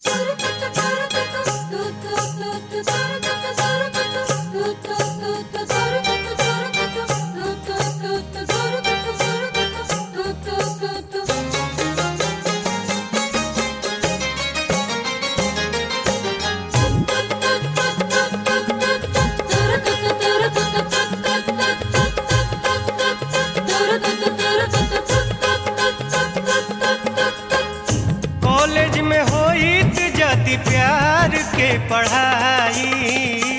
college में होइत जदि प्यार के पढ़ाई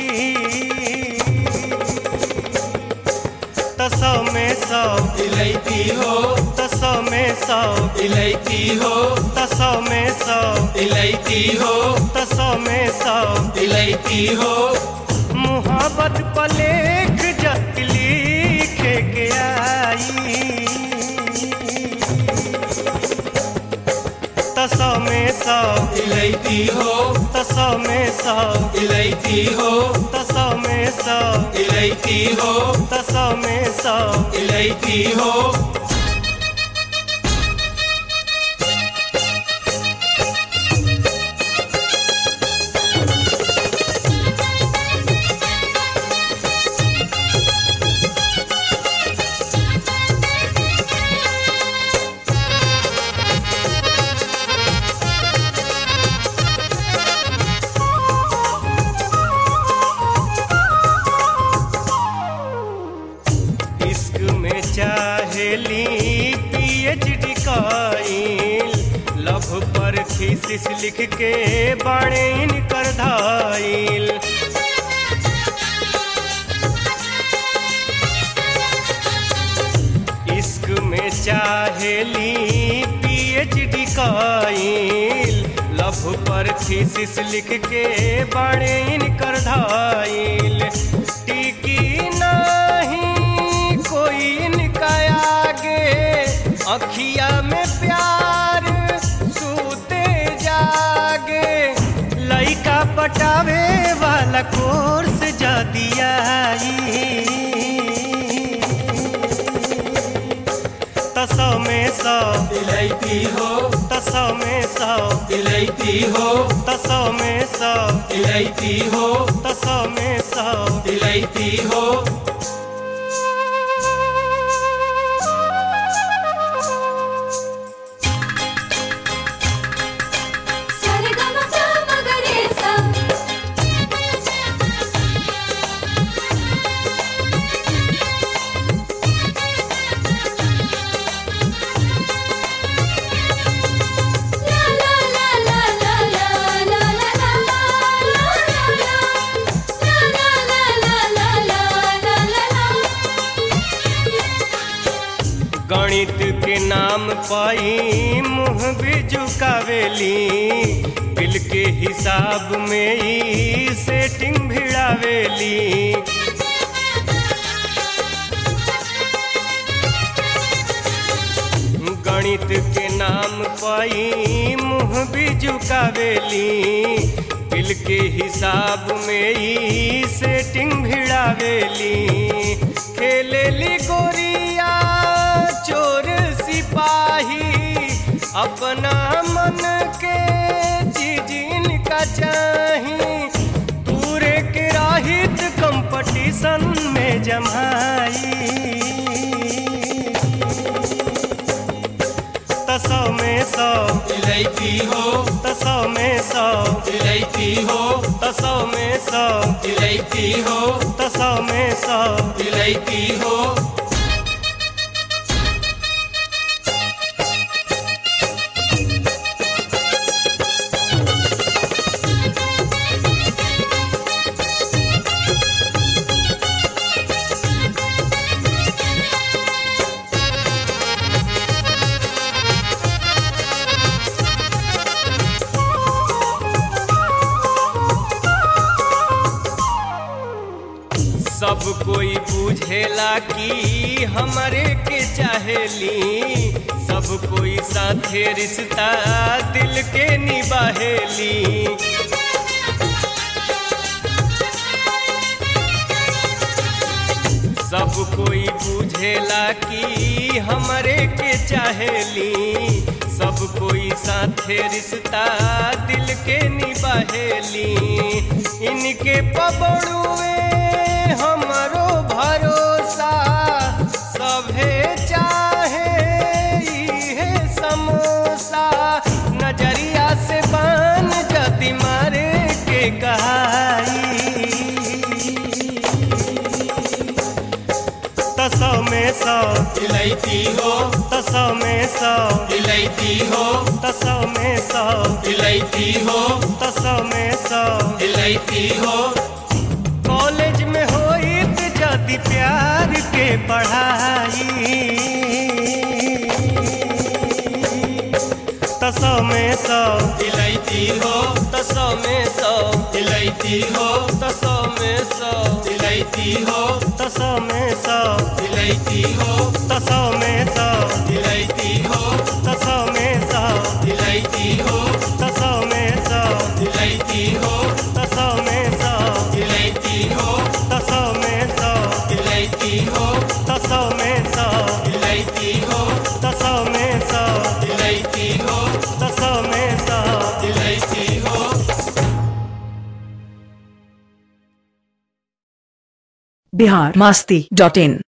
त सौ में सौ इलायती हो त सौ में सौ इलायती हो त सौ में सौ इलायती हो त सौ में सौ इलायती हो मुहब्बत पलेख जत लिखे के आई त सौ में सौ इलायती हो त सौ में सौ इलायती हो त सौ में सौ इलायती हो त सौ में सौ इलायती हो इश्क में चाहेली पीएचडी काइल लव पर थीसिस लिख के बाणे इनकर धाइल इश्क में चाहेली पीएचडी काइल लव पर थीसिस लिख के बाणे इनकर धाइल टिकी नहीं कोई इनका आगे अखिया में प्यार सूते जागे लइका पटावे वाला कोर्स जा दिया तसौ में सौ इलायती हो तसौ में सौ इलायती हो तसौ में सौ इलायती हो तसौ में सौ इलायती हो गणित के नाम पाई मुँह भी झुकावेली बिल के हिसाब में ही सेटिंग भिड़ावेली गणित के नाम पाई मुँह भी झुकावेली बिल के हिसाब में ही सेटिंग भिड़ावेली खेलेली गोरिया चोर सिपाही अपना मन के चीज इनका चाही पूरे के राहित कंपटीशन में जमाई तसौ में सौ इलायती हो तसौ में सौ इलायती हो तसौ में सौ इलायती हो तसौ में सौ इलायती हो सब कोई बुझेला कि हमरे के चाहेली सब कोई साथे रिश्ता दिल के निबाहेली सब कोई बुझेला कि हमरे के चाहेली सब कोई साथे रिश्ता दिल के निबाहेली इनके पबड़ुए हमरो भरोसा सभे चाहे इहे समोसा नजरिया से बान जति मारे के कहाई तसौ में सौ इलायची हो तसौ में सौ इलायची हो तसौ में सौ इलायची हो तसौ में सौ इलायची हो कॉलेज में होइत जदि प्यार के पढ़ाई तसौ में सौ इलायची हो तसौ में सौ इलायची हो तसौ में सौ इलायची हो तसौ में सौ इलायची हो तसौ में सौ इलायची हो तसौ में सौ इलायची हो तसौ में सौ इलायची हो तसौ में सौ इलायची हो तसौ में सौ इलायची हो तसौ में सौ इलायची हो तसौ में सौ इलायची हो तसौ में सौ इलायची हो बिहार मास्ती डॉट इन